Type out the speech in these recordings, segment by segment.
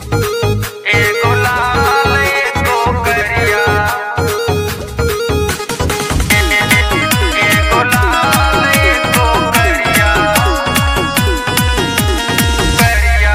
एगो लाल एगो करिया एगो लाल एगो करिया करिया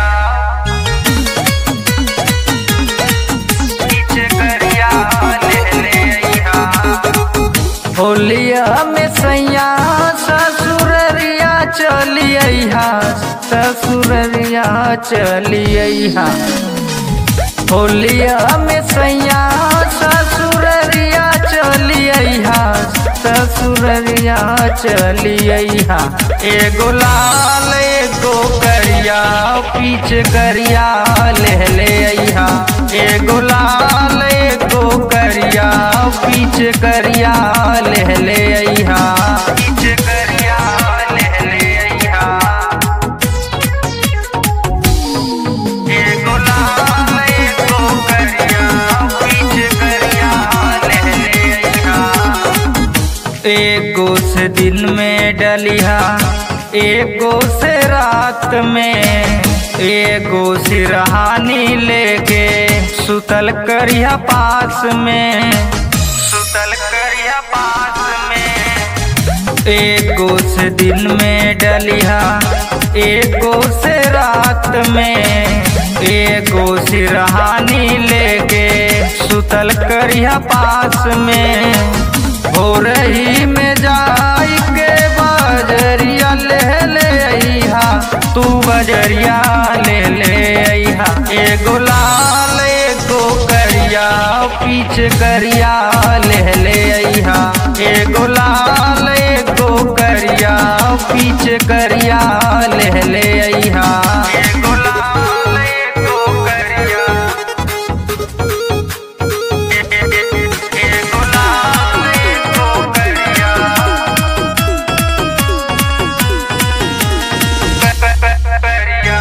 नीचे करिया ले ले अइहा होलिया में सैया ससुररिया चलिया ससुररिया चलिया होलिया में सैया ससुररिया चलिया ससुररिया चलिया एगो लाल एगो करिया पीछ करिया ले ले अइहा एगो लाल एगो करिया पीछ करिया ले ले अइहा पीछ करिया ले ले अइहा एगो लाल एगो करिया पीछ करिया ले ले अइहा एगो से दिन में डलिहा एगो से रात में एगो सिरहानी लेके सुतल करिया पास में सुतल करिया पास में एगो से दिन में डलिहा एगो से रात में एगो सिरहानी लेके सुतल करिया पास में हो रही में जाई के बजरिया ले ले अइहा तू बजरिया ले ले अइहा एगो लाल एगो करिया पीछ करिया ले ले अइहा एगो लाल एगो करिया पीछ करिया ले ले अइहा एगो लाल एगो करिया एगो लाल एगो करिया करिया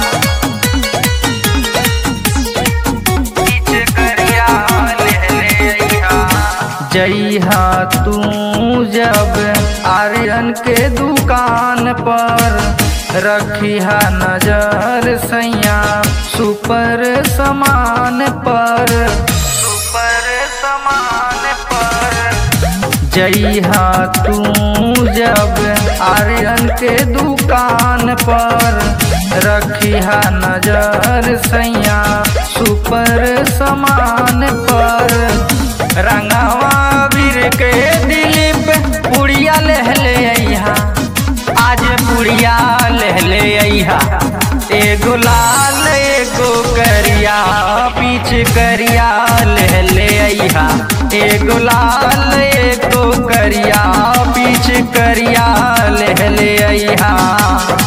पीछ करिया ले ले अइहा जइहा तू जब आर्यन के दुकान पर रखिहा नजर सैया सुपर समान पर सुपर समान पर जइहा तू जब आर्यन के दुकान पर रखिहा नजर सैया सुपर समान पर रंगवा वीर के दिलीप पुड़िया ले ले अइहा आज पुड़िया ले ले अइहा एगो लाल एगो करिया पीछ करिया ले ले अइहा एगो लाल एगो करिया पीछ करिया ले ले अइहा